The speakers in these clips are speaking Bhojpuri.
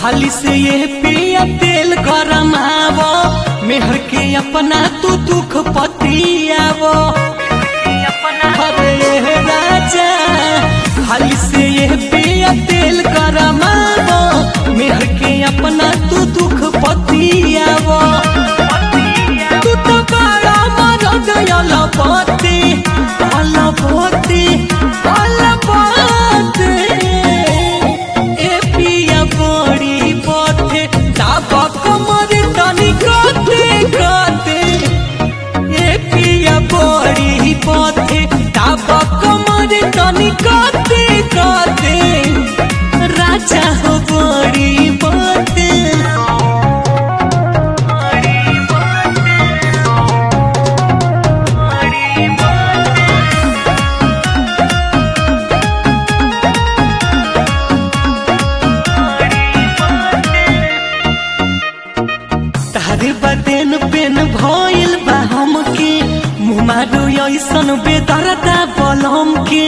हाली से ये पिया तेल गरमावो मेहर के अपना तू दुख पतियावो अरे ये राजा हाली से ये पिया तेल गरमावो मेहर के अपना तू दुख पतियावो तू तो बड़ा मरद अलपति अलपति अलपति ए पिया बड़ी पथे दाबा कमर तनी कते कते ए पिया बड़ी पथे दाबा कमर तनी कते कते राजा हो बड़ी पथे तारे बदेन पेन भइल बा हमके मुँह मारो ऐसन बेदरदा बलम के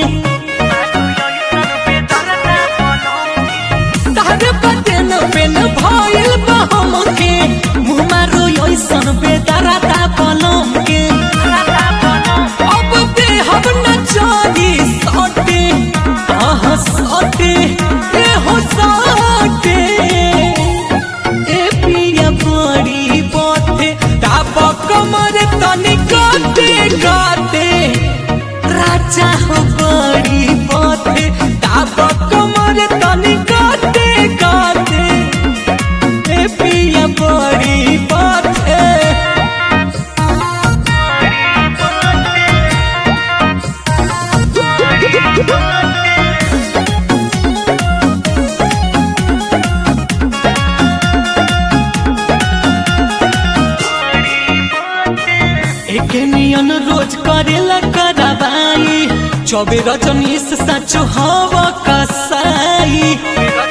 तारे बदेन पेन भइल बा हमके मुँह मारो ऐसन बेदरदा बलम के अब दे हम न चली सटे आह सटे ए हो सटे ए पिया बड़ी पथे दाब कमर तनी काटे काटे राजा हो बड़ी पथे दाब कमर तनी काटे काटे ए पिया बड़ी पथे एक नियन रोज करेला करवाई चौबे रजनीश सच हवा कसाई